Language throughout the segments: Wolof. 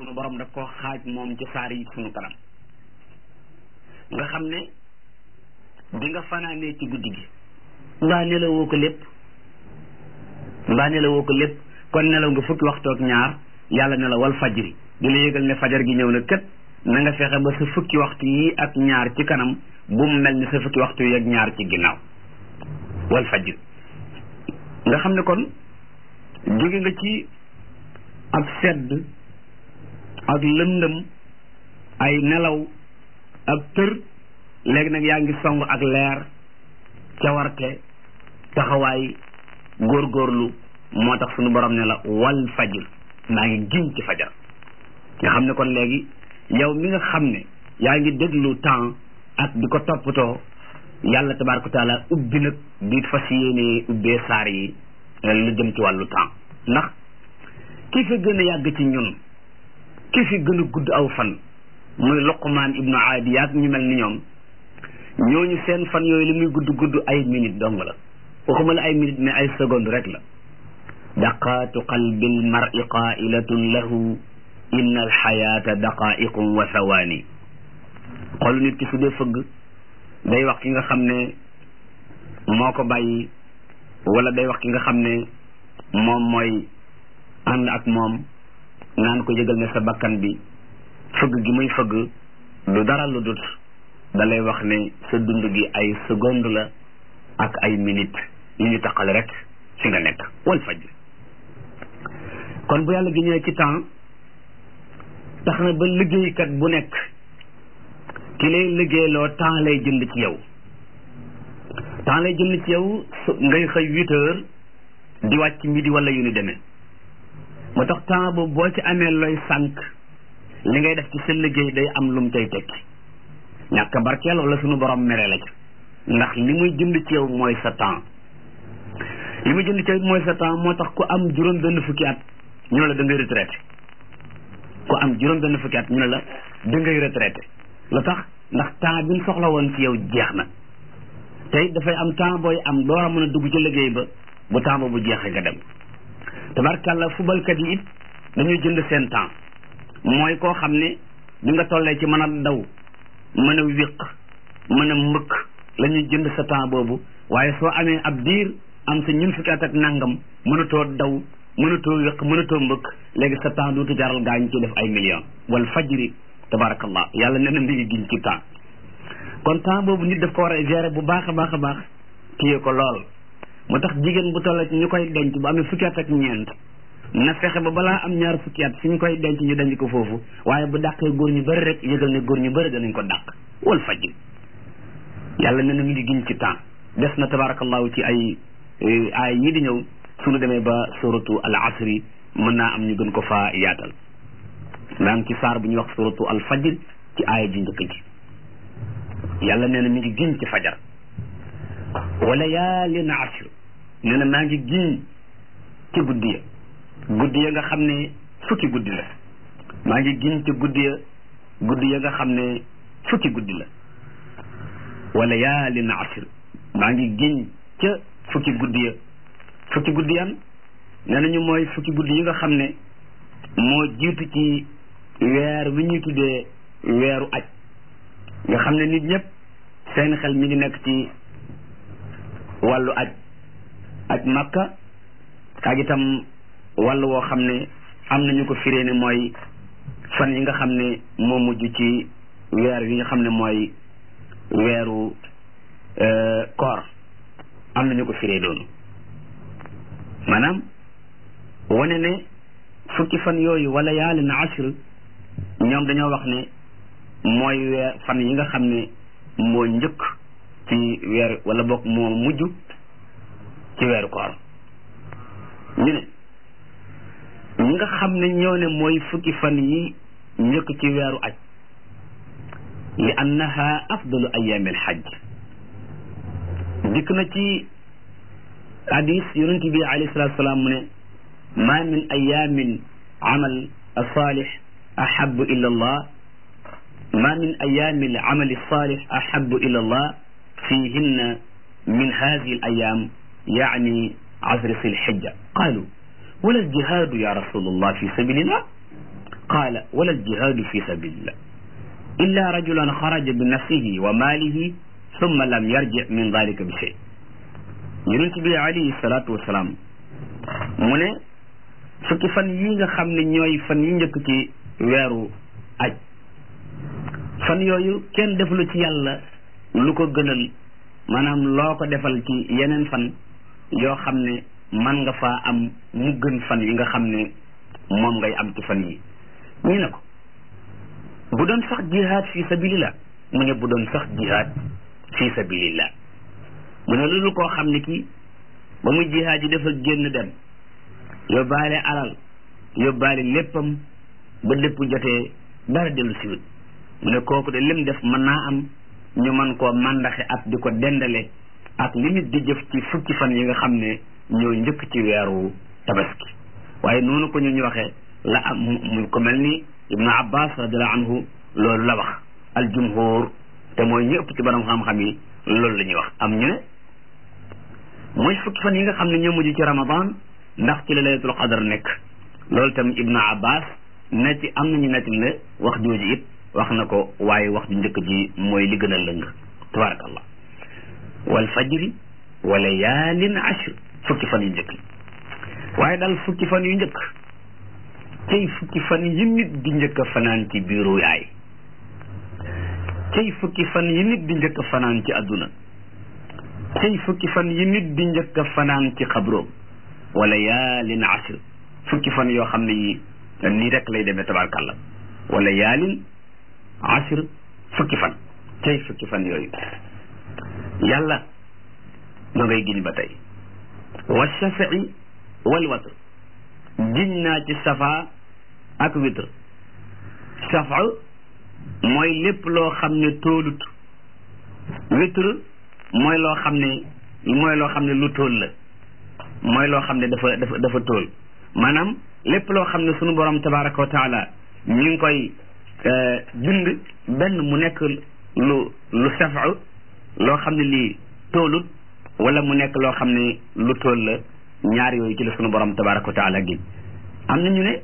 sunu borom daf ko xaaj moom ci saar yi sunu kanam nga xam ne bi nga fanaanee ci guddi gi mbaa nelawoo ko lépp mbaa nelawoo ko lépp kon nelaw nga fukki waxtu ak ñaar yàlla ne la wal fajri di la yëgal ne fajar gi ñëw na kët na nga fexe ba sa fukki waxtu yi ak ñaar ci kanam bu mu mel ni sa fukki waxtu yi ak ñaar ci ginnaaw wal fajri nga xam ne kon jóge nga ci ak sedd ak lëndëm ay nelaw ak tër léegi nag yaa ngi song ak leer cawarte taxawaay góorgóorlu moo tax suñu borom ne la wal fajr maa ngi giñ ci fajar nga xam ne kon léegi yow mi nga xam ne yaa ngi déglu temps ak di ko toppatoo yàlla tabaaraka taala ubbi nag di fas yéene ubbee saar yi lu jëm ci wàllu temps ndax ki fi gën a yàgg ci ñun ki fi gën a gudd aw fan muy Luqmaan ibnu Aadi yaag ñu mel ni ñoom ñooñu seen fan yooyu li muy gudd gudd ay minute dong la waxuma la ay minute mais ay seconde rek la daqaatu qalbil mar'i qailatun lahu inna alxayaata daqaiqun wa thawaani xolu nit ki su dee fëgg day wax ki nga xam ne moo ko bàyyi wala day wax ki nga xam ne moom mooy ànd ak moom naan ko yëgal ne sa bakkan bi fëgg gi muy fëgg du dara lu dut da lay wax ne sa dund gi ay seconde la ak ay minute yu ñu taqal rek fi nga nekk wal fajr kon bu yàlla gi ñëwee ci temps tax na ba liggéeykat bu nekk ki lay liggéeyloo temps lay jënd ci yow temps lay jënd ci yow ngay xëy huit heures di wàcc midi wala yu ni demee moo tax temps boobu boo ci amee looy sànq li ngay def ci sa liggéey day am lum cay tekki ñàkk barkeel wala suñu borom mere la ci ndax li muy jënd ci yow mooy sa temps li muy jënd ci yow mooy sa temps moo tax ku am juróom benn fukki at ñu ne la da ngay retraité ku am juróom benn fukki at ñu ne la da ngay retraité lu tax ndax temps bi ñu soxla woon ci yow jeex na tey dafay am temps booy am door a mën a dugg ci liggéey ba bu temps boobu jeexee nga dem tabarkàlla fubalkat yi it dañuy jënd seen temps mooy koo xam ne bi nga tollee ci mën a daw mën a wéq mën a mbëkk la ñuy jënd sa temps boobu waaye soo amee ab diir am sa ñun fukki at ak nangam mënatoo daw mënatoo wéq mënatoo mbëkk léegi sa temps dootu jaral gaañ ci def ay millions wal fajri tabarakallah yàlla nee na mi ngi giñ ci temps kon temps boobu nit daf ko war a gérer bu baax a baax a baax téye ko lool moo tax jigéen bu toll ci ñu koy denc bu amee fukki at ak ñeent na fexe ba balaa am ñaar fukki at fi ñu koy denc ñu denc ko foofu waaye bu dàqee góor ñu bëri rek yëgal ne góor ñu bëri danañ ko dàq wal fajri yàlla nee na mi ngi giñ ci temps des na tabarakallahu ci ay ay yi di ñëw suñu demee ba suratu al asri mën naa am ñu gën ko faa yaatal maa ngi ci saar bu ñuy wax suratu al fajr ci aaya ji njëkk ji yàlla nee na mi ngi giñ ci fajar wa layaalin ashr nee na maa ngi giñ ci guddi ya guddi ya nga xam ne fukki guddi la maa ngi giñ ci guddi ya guddi ya nga xam ne fukki guddi la wa layaalin ashr maa ngi giñ ca fukki guddi ya fukki guddi yan nee nañu mooy fukki guddi yi nga xam ne moo jiitu ci weer wi ñuy tuddee weeru aj nga xam ne nit ñëpp seen xel mi ngi nekk ci wàllu aj aj makka ak itam wàllu woo xam ne am nañu ko firee ne mooy fan yi nga xam ne moo mujj ci weer yi nga xam ne mooy weeru koor am nañu ko firee doonu maanaam wane ne fukki fan yooyu wala yaalin na ashr ñoom dañoo wax ne mooy weer fan yi nga xam ne moo njëkk ci weer wala boog moo mujj ci weeru koor ñu ne ñi nga xam ne ñoo ne mooy fukki fan yi njëkk ci weeru aj li annaha afdalu ayaami alxajj dikk na ci hadis yonent bi alayhi salatu salaam mu ne ma min ayamin amal alsalix ahabu ila allah ma min ayami alamali alsalix ahabu ila allah fihinna min hadihi alayam yani asri sil xijja qalu wala aljihadu ya rasul allah fi sabilillah qaala wala aljihaadu fi sabilillah illa rajulan xaraja bi nafsihi wa maalihi summa lam yarji min dalika bi shay yonent bi alayhi salaatu wasalaam mu ne fukki fan yi nga xam ne ñooy fan yi njëkk ci weeru aj fan yooyu kenn defalu ci yàlla lu ko gënal maanaam loo ko defal ci yeneen fan yoo xam ne man nga faa am mu gën fan yi nga xam ne moom ngay am ci fan yi ñu ne ko bu doon sax jihaad fi sabilillah mu ne bu doon sax jihaad fi sabilillah mu ne loolu koo xam ne kii ba muy jihaad yi dafa génn dem yóbbaale alal yóbbaale léppam ba lépp jotee dara dellu siwut mu ne kooku de lim def mën naa am ñu mën koo màndaxe ak di ko dendale ak li nit di jëf ci fukki fan yi nga xam ne ñoo njëkk ci weeru tabaski waaye noonu ko ñu ñu waxee la am mu ko mel ni ibnu abbas radiallahu anhu loolu la wax al jumhur te mooy ñu ëpp ci borom xam-xam yi loolu la ñuy wax am ñu ne mooy fukki fan yi nga xam ne ñoo mujj ci ramadan ndax ci la laylatul qadar nekk loolu tam ibnu abbas netti am nañu netti ne wax jooju it wax na ko waaye wax ju njëkk ji mooy li gën a lëng tabarakallah wal fajri wa layaalin ashr fukki fan yu njëkk waaye daal fukki fan yu njëkk cay fukki fan yi nit di njëkk a fanaan ci biiru yaay cay fukki fan yi nit di njëkk a fanaan ci adduna cay fukki fan yi nit di njëkk a fanaan ci xabroom wa layaalin ashr fukki fan yoo xam ne yi nii rek lay demee tabarkàlla wa layaalin ashr fukki fan cay fukki fan yooyu yàlla ma ngay giñ ba tey wa shafii wal watr giñ naa ci safa ak witr safa mooy lépp loo xam ne toolut witr mooy loo xam ne mooy loo xam ne lu tool la mooy loo xam ne dafa dafa dafa tool maanaam lépp loo xam ne sunu borom tabaraka wa taala ñu ngi koy bind benn mu nekk lu lu safa loo xam ne lii toolut wala mu nekk loo xam ne lu tool la ñaar yooyu ci la sunu borom tabaraka wa taala gi am na ñu ne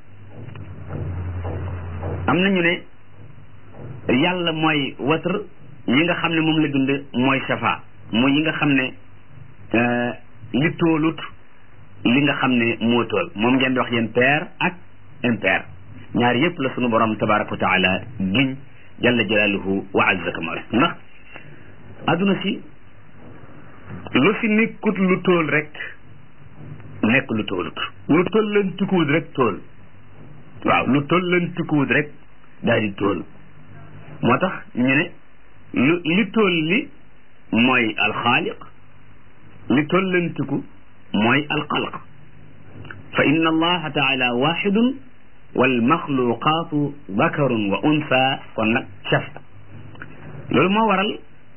am na ñu ne yàlla mooy watr yi nga xam ne moom la dund mooy safa mooy yi nga xam ne li toolut li nga xam ne moo tool moom ngeen di wax yéen pair ak impair ñaar yëpp la sunu borom tabaraka wa taala giñ jalla jalaaluhu wa azza kamal ndax adduna si lu fi nekkut lu tool rek nekk lu toolut lu toll leen tukkuwut rek tool waaw lu toll leen tukkuwut rek daal di tool moo tax ñu ne lu li tool li mooy alxaaliq li toll leen tukku mooy alxalq fa inna allaha taala waxidun walmaxluqaatu dakarun wa unsa kon nag chef loolu moo waral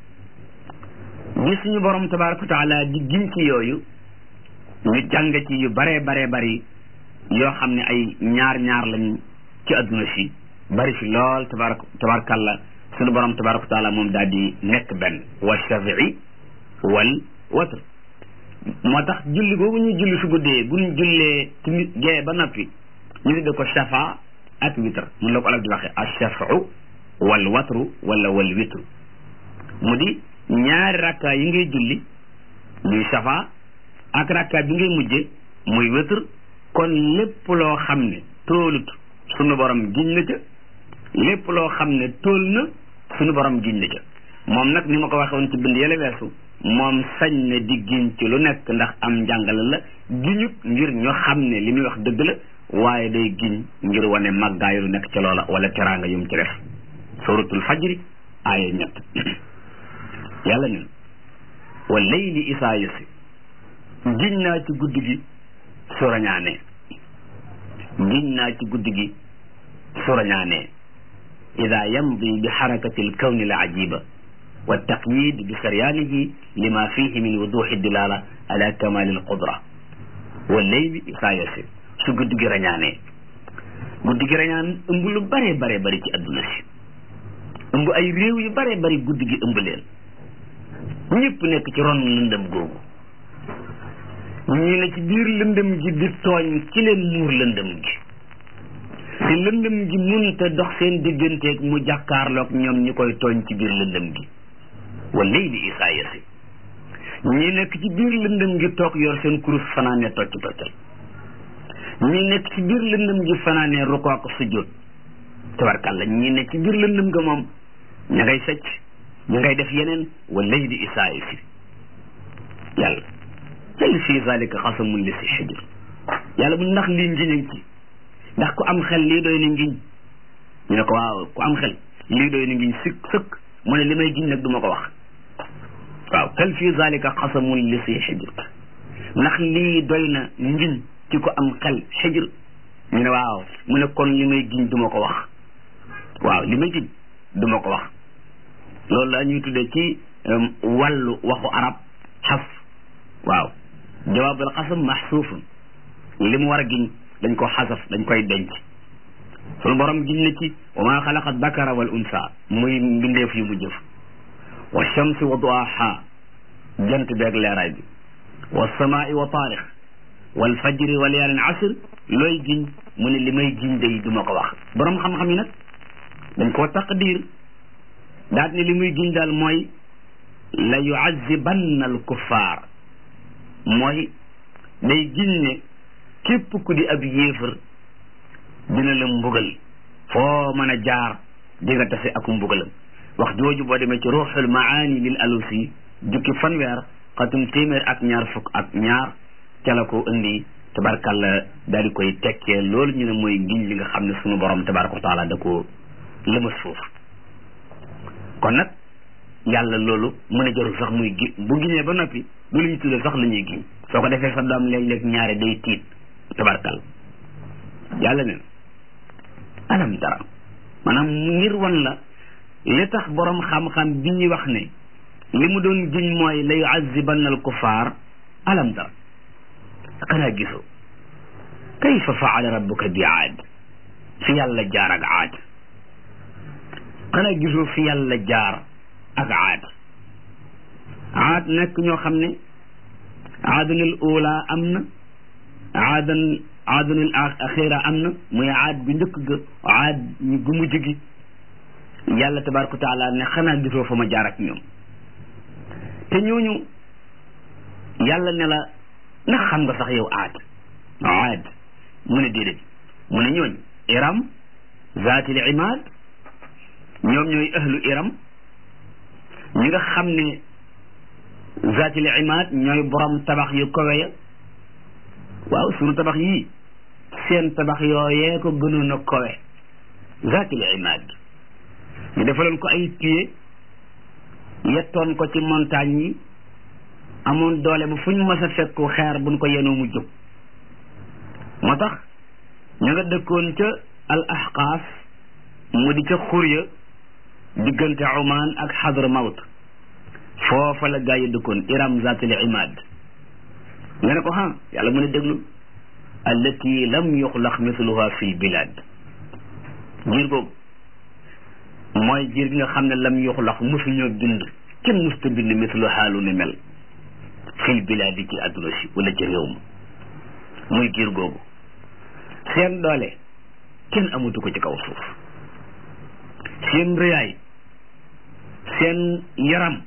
bi suñu borom tabaraka wa taala di giñ ci yooyu ñu jàng ci yu baree baree bari yoo xam ne ay ñaar ñaar lañ ci adduna si bari fi lool tabarak tabarakallah suñu borom tabaraka wa taala moom daal di nekk benn wa shafii wal watr moo tax julli boobu ñu julli su guddee bu ñu jullee ci gee ba noppi ñu tudde ko shafa ak witr mun la ko alal di waxe ashafau wal watru wala wal witru mu di ñaari rakka yi ngay julli muy shafa ak rakka bi ngay mujje muy witr kon lépp loo xam ne toolut sunu borom giñ na ca lépp loo xam ne tool na sunu borom giñ na ca moom nag ni ma ko waxe woon ci bind yële weesu moom sañ na di giñ ci lu nekk ndax am njàngale la giñut ngir ñu xam ne li muy wax dëgg la waaye day giñ ngir wane màggaayu lu nekk ci loola wala teraanga yum ci def suratul fajri aaya ñett yàlla nen wa layli isaa yasi giñ naa ci guddi gi su rañaanee giñ naa ci guddi gi su rañaanee ida yamdi bi xarakati alkawni al ajiba wa taqyid bi saryaanihi lima fihi min wuduxi dilala ala kamali alqudra wa layli isaa yasi su guddi gi rañaanee guddi gi rañaan ëmb lu bare bare bari ci adduna si ëmb ay réew yu bare bari guddi gi ëmb leen ñëpp nekk ci ron lëndëm googu ñu ne ci biir lëndëm gi di tooñ ci leen muur lëndëm gi te lëndëm gi munta dox seen digganteeg mu jàkkaarloog ñoom ñi koy tooñ ci biir lëndëm gi wa layli isaa yasi ñi nekk ci biir lëndëm gi toog yor seen kurus fanaane tocc toccal ñi nekk ci biir lëndëm gi fanaane rukoo ak sujjóot tabarkàlla ñi nekk ci biir lëndëm ga moom ña ngay sëcc ña ngay def yeneen wa layli isaa yasi yàlla hal fi zalika xasamun li si xijr yàlla bu ndax lii ngiñ ci ndax ku am xel lii doy na ngiñ ñu ne ko waaw ku am xel lii doy na ngiñ sëkk sëkk mu ne li may giñ nag du ma ko wax waaw hal fi zalika xasamun li si xijr ndax lii doy na ngiñ ci ko am xel xijr ñu ne waaw mu ne kon li may giñ du ma ko wax waaw li may giñ du ma ko wax loolu la ñuy tuddee ci wàllu waxu arab xaf waaw jawaabul xasam maxsuufun li mu war a giñ dañ ko xasaf dañ koy denc sunu borom giñ na ci wa maa xalaqa dakara wal unsa muy mbindeef yu mu jëf wa shamsi wa duaha jant beeg leeraay bi wa samaai wa taarix wal fajri wa layaalin asr looy giñ mu ne li may giñ day du ma ko wax borom xam-xam yi nag dañ koo taqdir daat ne li muy giñ daal mooy la yuazibanna al kuffaar mooy day giñ ne képp ku di ab yéefar dina la mbugal foo mën a jaar di nga tase ak mbugalam wax jooju boo demee ci ruuxul maani lil alusi jukki fanweer xatum téeméer ak ñaar fukk ak ñaar ca la ko indi tabarkalla daal di koy tekkee loolu ñu ne mooy giñ li nga xam ne sunu borom tabaraka wa taala da ko lëmas foofu kon nag yàlla loolu mën a jarul sax muy gi bu giñee ba noppi du lu ñu tuddee sax la ñuy giñ soo ko defee sa doom léeg-léeg ñaare day tiit tabarkal yàlla ne alam dara maanaam ngir wan la li tax borom xam-xam bi ñuy wax ne li mu doon giñ mooy la yuazibanna al kuffar alam dara xanaa gisoo kayfa faala rabbuka bi aad fi yàlla jaar ak aad xanaa gisoo fi yàlla jaar ak aad aad nekk ñoo xam ne aadanul ula am na aadan aadanul axira am na muy aad bu njëkk ga aad ñu gu mujj gi yàlla tabaraka wa taala ne xanaa gisoo fa ma jaar ak ñoom te ñooñu yàlla ne la ndax xam nga sax yow aad aad mu ne déedéet mu ne ñooñ iram zaatil imaad ñoom ñooy ahlu iram ñi nga xam ne zaatil imaad ñooy borom tabax yu kowe ya waaw sunu tabax yii seen tabax yooyee ko gënoon a kowe zaatil imaad ñu defaloon ko ay pied yettoon ko ci montagne yi amoon doole ba fu ñu mës a fekku xeer buñ ko yenoo mu jóg moo tax ñu nga dëkkoon ca al ahqaaf mu di ca xurya diggante Oman ak Hadramawt foofa la gaa yi dëkkoon iram zatil imad nga ne ko ha yàlla mu ne déglu allati lam yuxlaq mithluha fi bilad jiir googu mooy jiir gi nga xam ne lam yuxlaq musuñoo bind kenn musta bind mithluha lu ni mel fil biladi ci àdduna si wala ci réew ma muy giir googu seen doole kenn amatu ko ci kaw suuf seen rëyaay seen yaram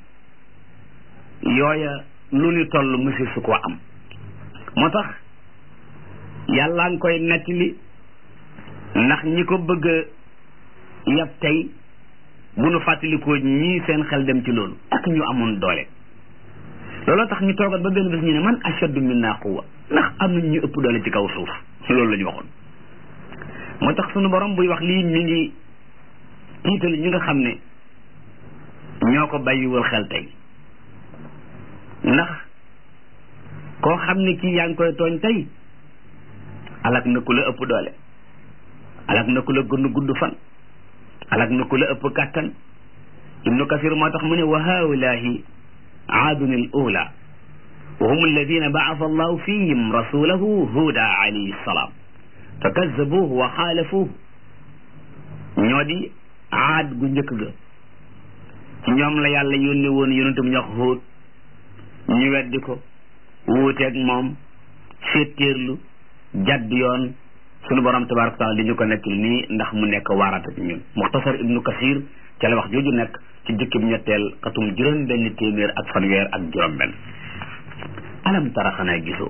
yooya lu ni toll monsieur su ko am moo tax yàllaa ngi koy nettali ndax ñi ko bëgg a yab tey bu nu fàttalikoo ñii seen xel dem ci loolu ak ñu amoon doole looloo tax ñu toogat ba benn bés ñu ne man ashaddu minna quwwa ndax am nañ ñu ëpp doole ci kaw suuf loolu la ñu waxoon moo tax sunu borom buy wax lii mi ngi tiital ñi nga xam ne ñoo ko bàyyiwul xel tey ndax koo xam ne kii yaa ngi koy tooñ tey alak na ku la ëpp doole alak na ku la gën gudd fan alak na ku la ëpp kàttan ibnu kasir moo tax mu ne wa haulahi aadun al ula wa hum alladina baasa allahu fihim rasulahu huda alayhi salaam fa kazabuhu wa xaalafuhu ñoo di aad gu njëkk ga ci ñoom la yàlla yónni woon yonentum ñox Huud ñu weddi ko wuuteeg moom féttéerlu jadd yoon sunu borom tabaraka taala li ñu ko nettali nii ndax mu nekk waarata ci ñun muxtasar ibnu kasir ca la wax jooju nekk ci jukki bu ñetteel xatum juróom benn téeméer ak fanweer ak juróom benn alam tara xanaa gisoo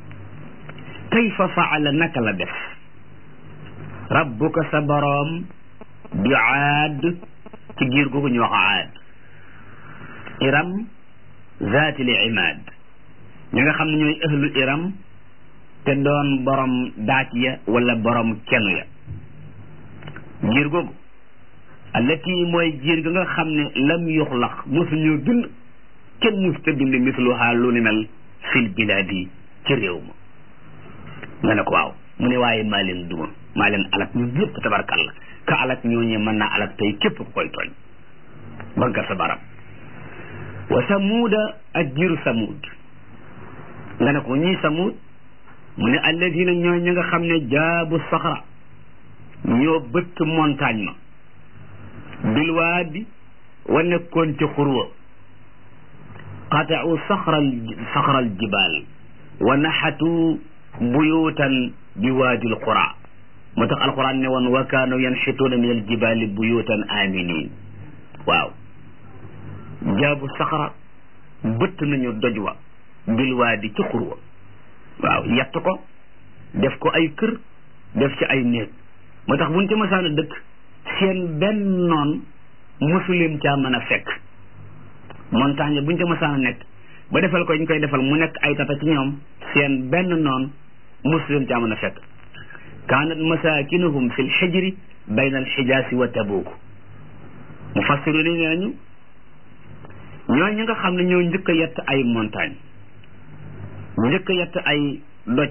kayfa faala naka la def rabbuka sa boroom bi aad ci giir googu ñu wax aad iram zaatil imaad ñi nga xam ne ñooy ahlu iram te doon borom daaj ya wala borom kenu ya giir googu allati mooy giir ga nga xam ne lam yuxlaq mosuñu bind kenn mus te bind misluha lu ni mel fil bilaadi ci réew ma nga ne ko waaw mu ne waaye maa leen duma maa leen alak ñun ñëpp tabarkalla ka alak ñooñee mën naa alak tey képp ku koy tooñ banka sa baram wa samuuda ak giiru samuud nga ne ko ñii samuud mu ne alladina ñooy ñi nga xam ne jaabu saxra ñoo bëtt montagne ma bilwaadi wa nekkoon ci xurwa qata'u saxral saxral jibaal wa naxatu buyuutan bi waadil qura moo tax alquran ne woon wa kaanu yanxituuna min aljibaali buyuutan aminin waaw jaabu saxara bëtt nañu doj wa bilwaadi ci xurwa waaw yett ko def ko ay kër def ci ay néeg moo tax buñ ci masaan a dëkk seen benn noon mosuleen caa mën a fekk montagne buñ ci masaan a nekk ba defal ko ñu koy defal mu nekk ay tata ci ñoom seen benn noon mosuleen caa mën a fekk kaanat masaakinuhum fi lxijri bayna alxijaasi wa tabuuk mufassiru ni nee nañu ñooy ñi nga xam ne ñoo njëkk a yett ay montagne njëkk a yett ay doj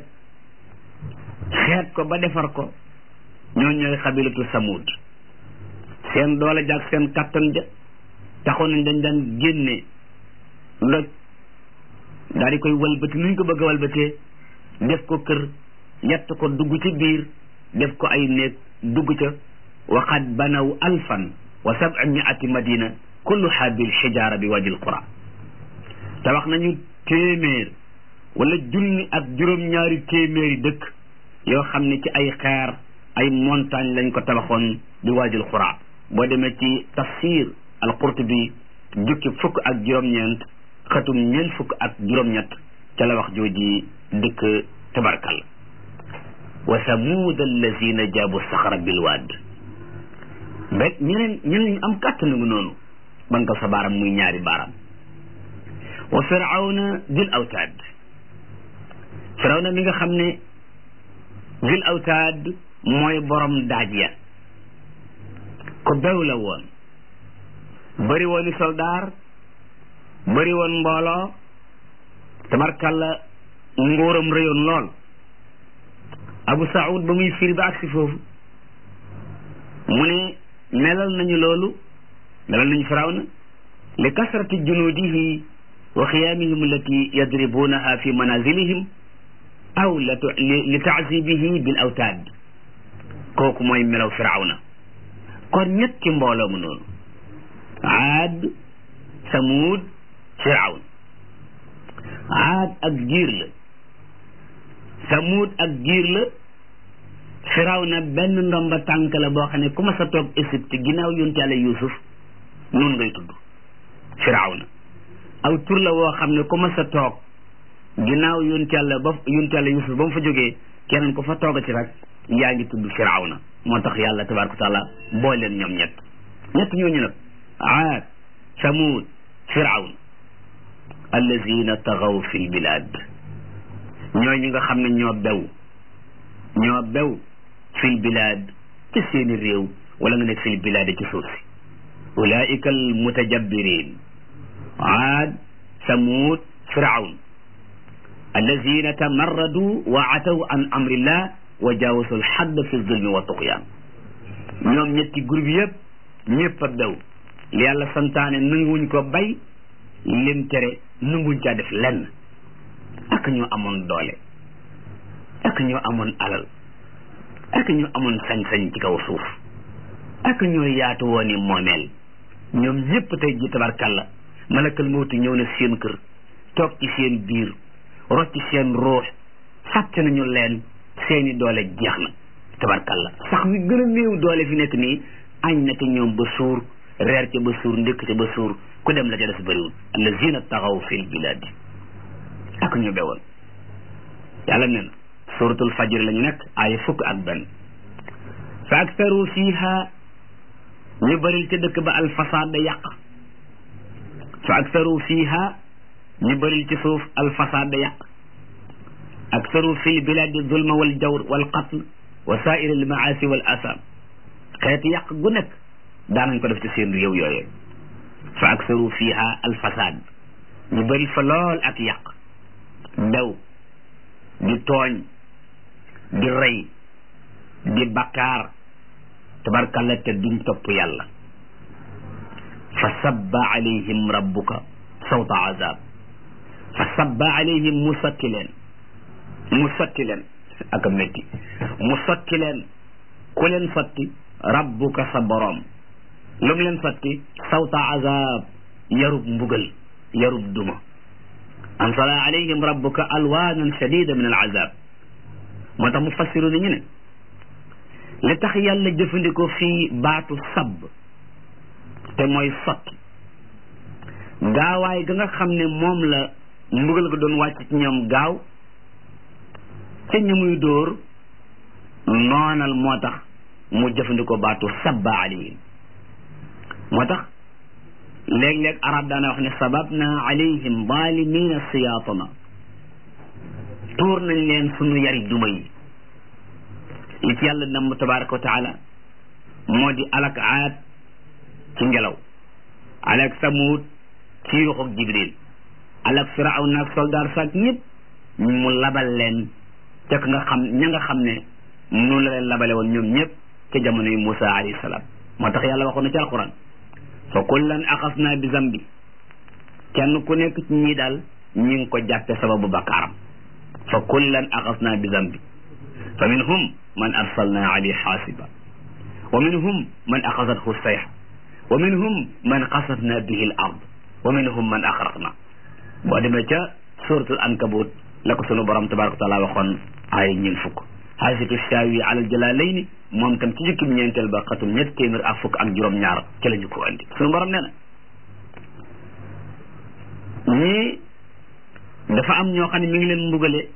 xeet ko ba defar ko ñoo ñooy xabilatu samud seen doole jaag seen kattan ja taxoon nañ dañ daan génne doj daal di koy walbati nuñ ko bëgg a walbatee def ko kër yett ko dugg ci biir def ko ay néeg dugg ca waxat banaw alfan wa sab'a miati madina kulluha bil xijaara bi wajil qura te wax nañu téeméer wala junni ak juróom-ñaari téeméeri dëkk yoo xam ne ci ay xeer ay montagne lañ ko tabaxoon bi waajil qura boo demee ci tafsir al qurtubi jukki fukk ak juróom-ñeent xatum ñeent fukk ak juróom-ñett ca la wax jooji dëkk tabarkal wa samuud allazina jaabu saxara bilwaad rek ñeneen ñeneen ñu am kàttan nga noonu banka sa baaram muy ñaari baaram wa firawna dil awtaad firawna mi nga xam ne dil awtaad mooy borom daaj ya ko bew la woon bëri wooni soldaar bëri woon mbooloo tabarkalla nguuram rëyoon lool abu saud ba muy firi ba agsi foofu mu ne melal nañu loolu melal nañu firawna li kasrati junuudihi wa xiyaamihim allati yadribunaha fi manazilihim aw li taazibihi bil awtaad kooku mooy melaw firawna kon ñetti mbooloo mu noonu aad samuud firawn aad ak giir la samuud ak giir la firawna benn ndomba tànk la boo xam ne ku ma sa toog Égypte ginnaaw yonte yàlla Yuusuf noonu ngay tudd firawna aw tur la woo xam ne ku ma sa toog ginnaaw yonte yàlla ba yonte yàlla Yuusuf ba mu fa jógee keneen ko fa tooga ci rek yaa ngi tudd firawna moo tax yàlla tabaraka wa taala boo leen ñoom ñett ñett ñooñu nag aad samuud firawn allazina taxaw fi lbilad ñooy ñi nga xam ne ñoo bew ñoo bew fi lbilad ci seeni réew wala nga ne fi lbilad ci suuf si ulaika almutajabbirin aad samuud firawn allazina tamarradu wa ataw an amrillah wa jaawasu alxadd fi zulmi wa tuqyaan ñoom ñetti groupe yëpp ñëpp a bew li yàlla santaane nanguwuñ ko bay lim tere nanguwuñ caa def lenn ak ñoo amoon doole ak ñoo amoon alal ak ñoo amoon sañ-sañ ci kaw suuf ak ñoo yaatu woon i moomeel ñoom ñëpp tey ji tabarkàlla malakal mawti ñëw na seen kër toog ci seen biir rocc seen ruux fàtte nañu leen seeni doole jeex na tabarkalla sax wi gën a néew doole fi nekk nii añ na te ñoom ba suur reer ca ba suur ndékk ca ba suur ku dem la ca des bëriwul allazina taxaw fil biladi ak ñu bewoon yàlla nee na suratul fajr lañu nekk ay fukk ak benn fa aktaru fiha ñu bëril ca dëkk ba alfasaad da yàq fa aktaru fiha ñu bëril ci suuf alfasaad da yàq aktaru fil biladi zulma wal jawr wal qatl wa saair al maasi wal asam xeeti yàq gu nekk daanañ ko def ci seen réew yooyee fa aktaru fiha alfasaad ñu bëril fa lool ak yàq daw di tooñ di rey di bakkaar tabarkalla te duñ topp yàlla fa sabba alayhim rabbuka sawta azab fa sabba alayhim mu sotti leen mu sotti leen ak a métti mu sotti leen ku leen sotti rabbuka sa boroom lu mu leen sotti sawta azab yarub mbugal yarub duma ansala alayhim rabbuka alwanan shadida min al azab moo tax mu fassiru ni ñu ne li tax yàlla jëfandikoo fii baatu sabb te mooy sotti gaawaay ga nga xam ne moom la mbugal ga doon wàcc ci ñoom gaaw ca ñu muy dóor noonal moo tax mu jëfandikoo baatu sabba alayhim moo tax léeg-léeg arab daana wax ne sababna alayhim zalimina siyaatana tuur nañ leen sunu yari duma yi li ci yàlla namm tabaraka wa taala moo di alak aad ci ngelaw alak samuud ci yuxuk jibril alak firaw naag soldaar saak ñëpp mu labal leen ca nga xam ña nga xam ne noonu la leen labale woon ñoom ñëpp ca jamono yi Musa alayhi salaam moo tax yàlla waxoon na ci alquran fa kullan axasna bi zambi kenn ku nekk ci ñii daal ñi ngi ko jàppe sababu bakkaaram fa kullan axasna bi zambi fa minhum man arsalna alayhi xaasiba wa minhum man axasathu sayxa wa minhum man xasafna bihi al ard wa minhum man axraqna boo demee ca suratul ankabut la ko sunu borom tabaraka wa taala waxoon ay ñeen fukk xaasitu shaawi alal jalaalayni moom tam ci jukkim ñeenteel ba xatum ñett téeméer ak fukk ak juróom-ñaar ca la ñu ko andi sunu borom nee na ñii dafa am ñoo xam ne mi ngi leen mbugale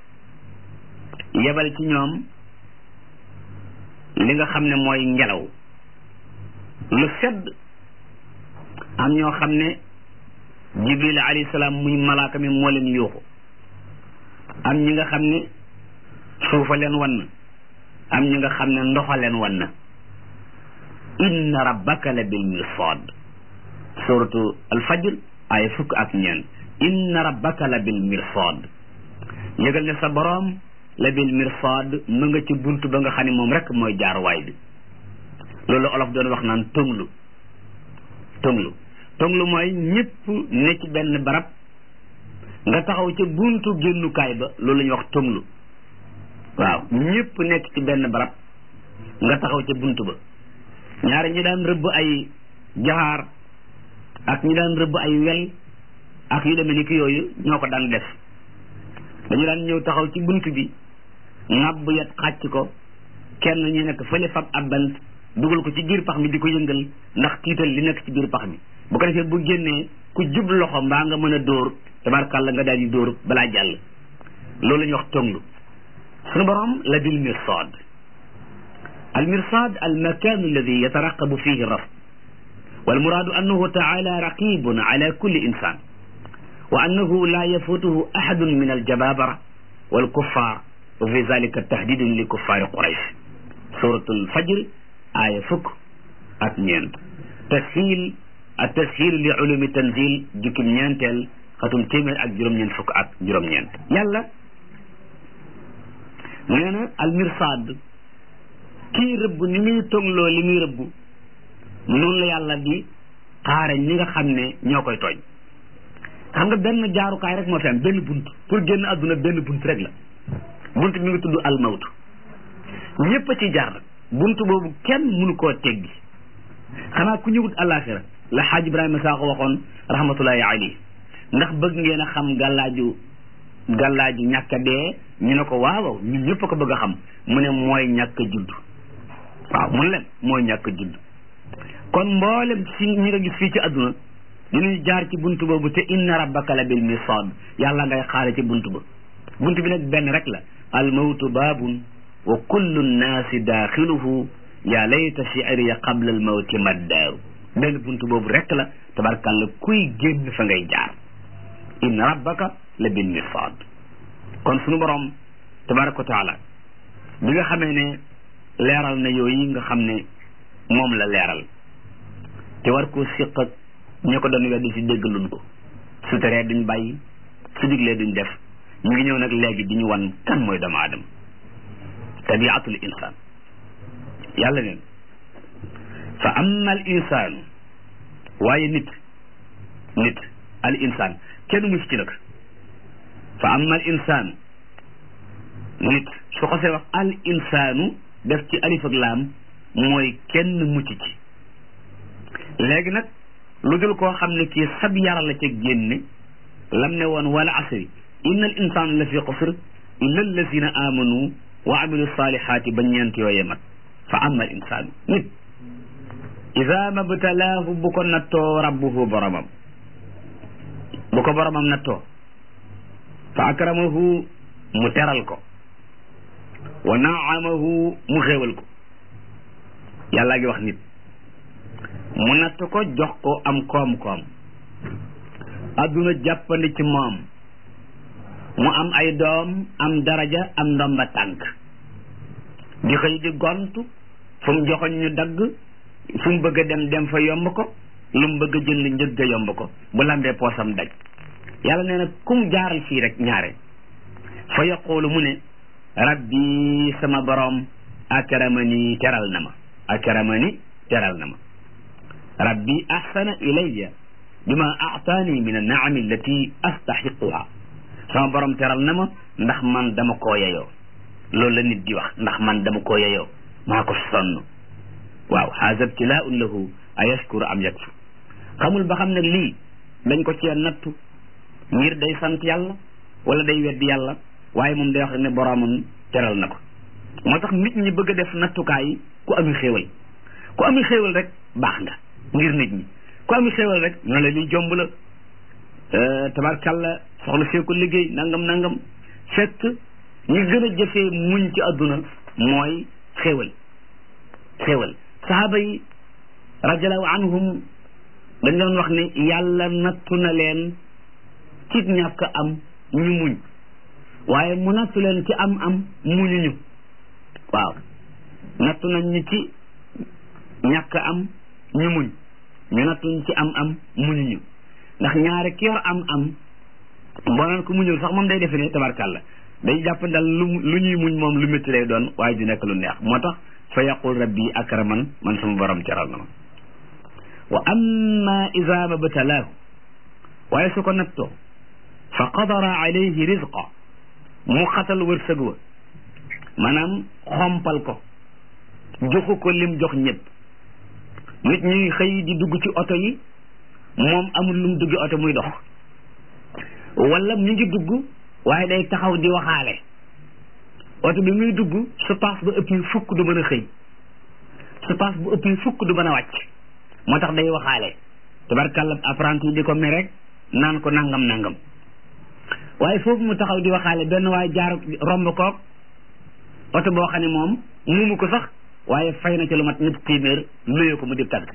yebal ci ñoom li nga xam ne mooy ngelaw lu sedd am ñoo xam ne jibril alayhi salaam muy malaaka mi moo leen yuuxu am ñi nga xam ne suufa leen wan am ñi nga xam ne ndoxa leen wan na inna rabbaka la bil mirsad suratu alfajr ay fukk ak ñeent inna rabbaka la bil mirsad yëgal ne sa boroom la bil mirsad mu nga ci bunt ba nga xam ne moom rek mooy jaaruwaay bi loolu olof doon wax naan tonglu tonglu tonglu mooy ñëpp ne ci benn barab nga taxaw ca buntu génnukaay ba loolu la ñuy wax tonglu waaw ñëpp nekk ci benn barab nga taxaw ca buntu ba ñaari ñi daan rëbb ay jaxaar ak ñi daan rëbb ay wel ak yu demee ni ki yooyu ñoo ko daan def dañu daan ñëw taxaw ci bunt bi ŋàbb yat xàcc ko kenn ñu nekk fële fab ab bant dugal ko ci biir pax mi di ko yëngal ndax tiital li nekk ci biir pax mi bu ko defee bu génnee ku jub loxo mbaa nga mën a dóor tabarkàlla nga daal di dóor balaa jàll loolu la ñuy wax tonglu sunu borom la bil mirsad al mirsad al makan alladi yataraqabu fihi raf wal muraadu annahu taala raqibun ala kulli insan wa annahu la yafutuhu ahadun min al jababara wal kuffar wa fi zalika tahdidun li kuffari quraysh suratul fajr aaya fukk ak ñeent tashiil ak tashiil li ulumi tanzil jukkim ñeenteel xatum téeméer ak juróom-ñeent fukk ak juróom-ñeent yàlla nee na al mirsad kii rëbb ni muy tongloo li muy rëbb noonu la yàlla di xaare ñi nga xam ne ñoo koy tooñ xam nga benn jaarukaay rek moo fi am benn bunt pour génn àdduna benn bunt rek la bunt mi ngi tudd almawtu ñëpp a ci jaar nag bunt boobu kenn mënu koo teggi xanaa ku ñëwut àllaaxira la xaaj Ibrahima Sakho waxoon rahmatullahi alayhi ndax bëgg ngeen a xam gàllaaju gàllaaji ñàkk a dee ñu ne ko waaw ñun ñëpp ko bëgg a xam mu ne mooy ñàkk a judd waaw mun leen mooy ñàkk a judd kon mboolem si ñi nga gis fii ci àdduna dinañu jaar ci buntu boobu te inna rabbaka la bil mirsad yàlla ngay xaare ci buntu ba buntu bi nag benn rek la al mawtu baabun wa kullu nnaasi daaxiluhu yaa layta shi'riya qabla al mawti maddaaru benn buntu boobu rek la tabarkalla kuy génn fa ngay jaar inna rabbaka la bil mirsad kon sunu borom tabaraka wa taala bi nga xamee ne leeral na yooyu nga xam ne moom la leeral te war koo siq ak ñi ko doon weddi si dégg luñ ko su teree duñ bàyyi su diglee duñ def ñu ngi ñëw nag léegi di ñu wan kan mooy doomu aadama tabiatul insaan yàlla neen fa amma al insaanu waaye nit nit al insaan kenn mus ci nag fa amma al insaanu nit su xasee wax al insaanu def ci alif ak laam mooy kenn mucc ci léegi nag lu dul koo xam ne kii sab yara la ca génne lam ne woon wala asri inna al insaan la fi xusr illa allazina amanu wa amilu salihaati ba ñeent yooye mat fa amma al insaanu nit ida mabtalaahu bu ko nattoo rabbuhu boromam bu ko boromam nattoo fa akramahu mu teral ko wa naamahu mu xéewal ko yàllaa ngi wax nit mu natt ko jox ko am koom-koom adduna jàppandi ci moom mu am ay doom am daraja am ndomba tànk di xëy di gontu fu mu joxoñ ñu dagg fu mu bëgg a dem dem fa yomb ko lu mu bëgg a jënd njëgg a yomb ko bu lambee poosam daj yàlla nee na kum jaaral fii rek ñaare fa yaqulu mu ne rabbi sama borom akramani teral na ma akramani teral na ma rabbi ahsana ilayya bima aataani min annaami allati astaxiquha sama borom teral na ma ndax man dama koo yeyoo loolu la nit di wax ndax man dama koo yeyoo maa ko sonn waaw haza ibtilaun lahu a yashkuru am yakfur xamul ba xam ne lii dañ ko cee nattu ngir day sant yàlla wala day weddi yàlla waaye moom day wax ne boromam teral na ko moo tax nit ñi bëgg a def nattukaay ku ami xéewal ku ami xéewal rek baax nga ngir nit ñi ku ami xéewal rek ñoo la liy jomb la tabarkalla soxla see ko liggéey nangam nangam fekk ñi gën a jëfee muñ ci àdduna mooy xéewal xéewal sahaaba yi radiallahu anhum dañ doon wax ne yàlla nattu na leen ci ñàkk am ñu muñ waaye mu nattu leen ci am am muñuñu waaw nattu nañ ñu ci ñàkk am ñu muñ ñu nattuñ ci am am muñuñu ndax ñaare ki yor am am boo naan ko muñul sax moom day defe ne tabarkàlla day jàpp ndal lu lu ñuy muñ moom lu métti lay doon waaye du nekk lu neex moo tax fa yaqul rabbi akraman man sama borom teral na ma wa amma ida mabtalaahu waaye su ko nattoo fa qadara alayhi rizqa mu xatal wërsëg wa maanaam xompal ko joxu ko lim jox ñëpp nit ñuy xëy di dugg ci oto yi moom amul lu mu dugg oto muy dox wala mu ngi dugg waaye day taxaw di waxaale oto bi muy dugg su paas ba ëpp fukk du mën a xëy su paas bu ëpp fukk du mën a wàcc moo tax day waxaale tabarkàlla apprenti yi di ko mere rek naan ko nangam nangam waaye foofu mu taxaw di waxaale benn waaye jaar romb koog oto boo xam ne moom muumu ko sax waaye fay na ci lu mat ñetti téeméer luyee ko mu di tagg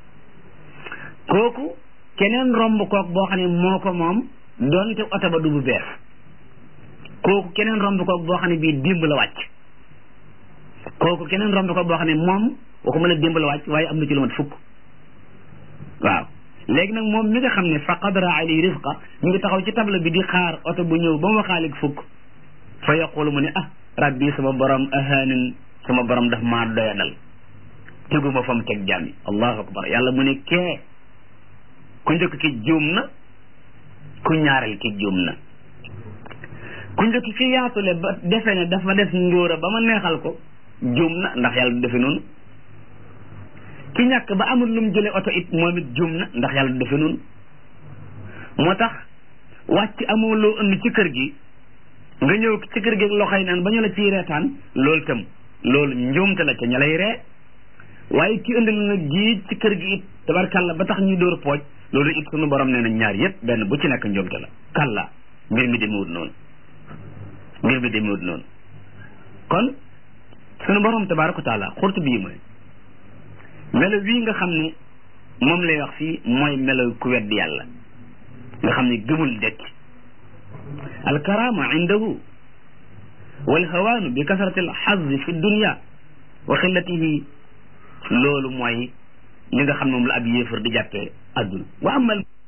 kooku keneen romb koog boo xam ne moo ko moom doonte oto ba du bu bees kooku keneen romb koog boo xam ne bii dimb la wàcc kooku keneen romb koog boo xam ne moom waxuma la dimb la wàcc waaye am na ci lu mat fukk waaw léegi nag moom mi nga xam ne fa qadara alayhi rizqa ñu ngi taxaw ci table bi di xaar oto bu ñëw ba mu waxaaleeg fukk fa yaqulu mu ne ah rabbi sama borom ahaanin sama borom daf maa doyadal teguma fa mu teg jaam yi allahu akbar yàlla mu ne kee ku njëkk ki juum na ku ñaareel ki juum na ku njëkk ki yaatule ba defe ne dafa def ngóora ba ma neexal ko juum na ndax yàlla du defe noonu ki ñàkk ba amul lu mu jëlee oto it moom it juum na ndax yàlla du defe noonu moo tax wàcc amoo loo indi ci kër gi nga ñëw ci kër gi ak loxoy naan ba ñu la ciy reetaan loolu tam loolu njuumte la ca ña lay ree waaye ki indi la nag gii ci kër gi it tabarkàlla ba tax ñuy dóor pooj loolu it sunu borom nee na ñaar yëpp benn bu ci nekk njuumte la kàlla mbir mi demewut noonu mbir mi demewut noonu kon sunu borom tabaraka wa taala xurtu bii mooy melo wii nga xam ne moom lay wax fii mooy melo ku weddi yàlla nga xam ne gëmul dekk alkarama indahu walhawaanu bi kasrati alxazzi fi dunia wa xillatihi loolu mooy li nga xam ne moom la ab yéefar di jàppee adduna wa amal